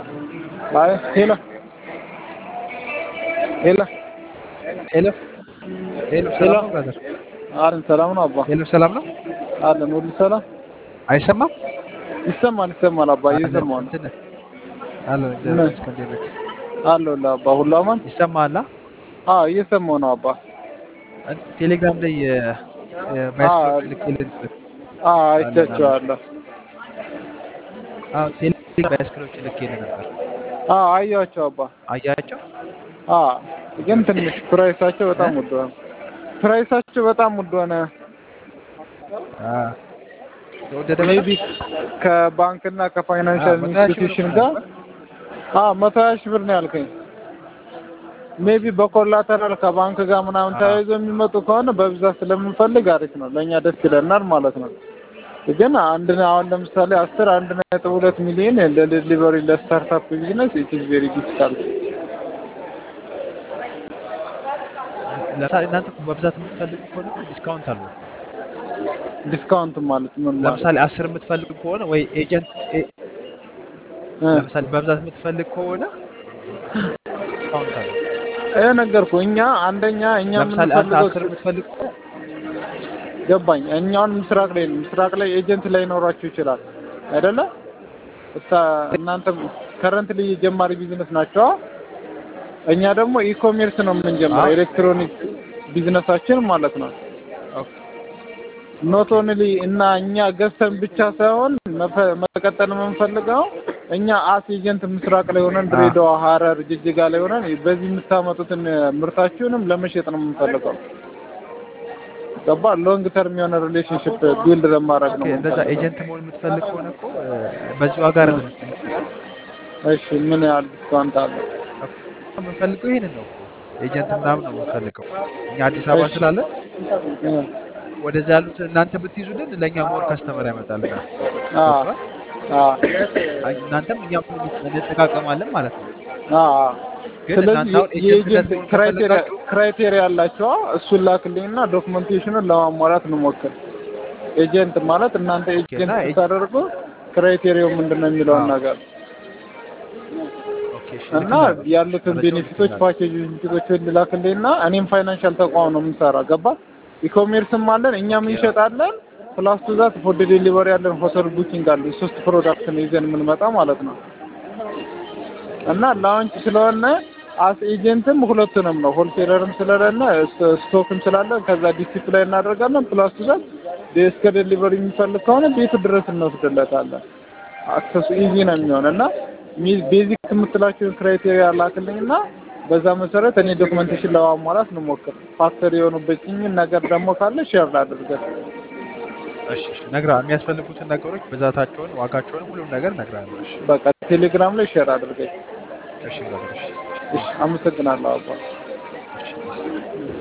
አይ ሄሎ ሄሎ ሄሎ ሄሎ፣ ሰላም ነው ብራዘር? አለን ሰላም ነው አባ ሄሎ፣ ሰላም ነው? አለን ሁሉ ሰላም አይሰማም? ይሰማል ይሰማል አባ እየሰማሁ ነው እንትን አለን እግዚአብሔር ይመስገን። እንዴት ነህ? አለሁልህ አባ ሁሉ አማን ይሰማሃል? አዎ እየሰማሁ ነው አባ ቴሌግራም ላይ ባይስኮች ልክልህ ነበር። አዎ አይቻቸዋለሁ አዎ ቴሌግራም ባይስኮች ልክልህ ነበር። አዎ አየኋቸው አባ አያቸው? አዎ ግን ትንሽ ፕራይሳቸው በጣም ውድ ሆነ ፕራይሳቸው በጣም ውድ ሆነ አዎ ተወደደ ሜቢ ከባንክና ከፋይናንሻል አዎ፣ መቶ ሀያ ሺህ ብር ኢንስቲትዩሽን ነው ጋር አዎ መቶ ሀያ ሺህ ብር ነው ያልከኝ ሜቢ በኮላተራል ከባንክ ጋር ምናምን አዎ። ተያይዞ የሚመጡ ከሆነ በብዛት ስለምንፈልግ አሪፍ ነው ለእኛ ደስ ይለናል ማለት ነው ግን አንድ አሁን ለምሳሌ አስር አንድ ነጥብ ሁለት ሚሊዮን ለዴሊቨሪ ለስታርታፕ ቢዝነስ ኢት ኢዝ ቬሪ ዲፊካልት ለምሳሌ እናንተ እኮ በብዛት የምትፈልጉ ከሆነ ዲስካውንት አለው። ዲስካውንት ማለት ምን ማለት ለምሳሌ አስር የምትፈልጉ ከሆነ ወይ ኤጀንት ኤ- እ ለምሳሌ በብዛት የምትፈልግ ከሆነ ዲስካውንት አለው። ይሄ ነገርኩህ እኛ አንደኛ እኛ ለምሳሌ አንተ የምንፈልገው አስር የምትፈልግ ከሆነ ገባኝ እኛውን ምስራቅ ላይ ነው ምስራቅ ላይ ኤጀንት ላይ ኖራችሁ ይችላል አይደለ እታ እናንተ ከረንትሊ የጀማሪ ቢዝነስ ናቸው እኛ ደግሞ ኢኮሜርስ ነው የምንጀምረው አዎ። ኤሌክትሮኒክ ቢዝነሳችን ማለት ነው ኦኬ። ኖት ኦንሊ እና እኛ ገዝተን ብቻ ሳይሆን መፈ- መቀጠል የምንፈልገው እኛ አስ ኤጀንት ምስራቅ ላይ ሆነን ድሬዳዋ፣ ሀረር፣ ጅጅጋ ላይ ሆነን በዚህ የምታመጡትን ምርታችሁንም ለመሸጥ ነው የምንፈልገው። ገባ ሎንግ ተርም የሆነ ሪሌሽንሽፕ ቢልድ ለማድረግ ነው ኦኬ፣ እንደዛ የምንፈልገው። ኤጀንት መሆን የምትፈልግ ከሆነ እኮ እ፣ በዚህ ዋጋ አይደለም የምትፈልገው። እሺ ምን ያህል ዲስካውንት አለ? የምንፈልገው ይሄንን ነው እኮ ኤጀንት ምናምን ነው የምንፈልገው። እኛ አዲስ አበባ እሺ። ስላለን እ፣ ወደዛ ያሉት እናንተ ብትይዙልን ለእኛ ሞር ከስተመር ያመጣልናል። አ ገብቶሃል? አ አይ፣ እናንተም እኛም እንጠቃቀማለን ማለት ነው። አ ግን ስለዚህ እናንተ አሁን ኤጀንትነት የኤጀንት መሆን ክራይቴሪያ ከፈለጋችሁ ክራይቴሪያ ያላቸው እሱን ላክልኝና ዶክመንቴሽኑን ለማሟላት እንሞክር። ኤጀንት ማለት እናንተ ኤጀንት እና ኤጀ- ስታደርጉ ክራይቴሪያው ምንድን ነው የሚለውን አዎ። ነገር ኦኬ፣ እሺ፣ እና እልክልሃለሁ። ያሉትን መረጃውን ቤኔፊቶች እልክልሃለሁ። ፓኬጅ ቤኔፊቶችን ልላክልኝና እኔም ፋይናንሻል ተቋም ነው የምንሰራ ገባ ኢኮሜርስም አለን እኛም ኦኬ፣ እንሸጣለን ፕላስ ቱ ዛት ፎር ዴሊቨሪ ያለን ሆቴል ቡኪንግ አለ ሶስት ፕሮዳክት ነው ይዘን የምንመጣ ማለት ነው እና ላውንች ስለሆነ አስ ኤጀንትም ሁለቱንም ነው ሆልሴለርም ስለሌለ ስ- ስቶክም ስላለን ከዛ ዲሲፕላይ እናደርጋለን ፕላስ ቱ ዛት እስከ ዴሊቨሪ የሚፈልግ ከሆነ ቤቱ ድረስ እንወስድለታለን አክሰሱ ኢዚ ነው የሚሆን እና ቤዚክ የምትላቸውን ክራይቴሪያ ላክልኝ እና በዛ መሰረት እኔ ዶክመንቴሽን ለማሟላት እንሞክር። ፋክተር የሆኑበትኝን ነገር ደግሞ ካለ ሼር ላድርገን። እሺ፣ እሺ፣ እነግርሃለሁ። የሚያስፈልጉትን ነገሮች ብዛታቸውን፣ ዋጋቸውን፣ ሁሉም ነገር እነግርሃለሁ። እሺ፣ በቃ ቴሌግራም ላይ ሼር አድርገኝ። እሺ፣ ብራዘር፣ እሺ፣ እሺ፣ አመሰግናለሁ አባ። እሺ።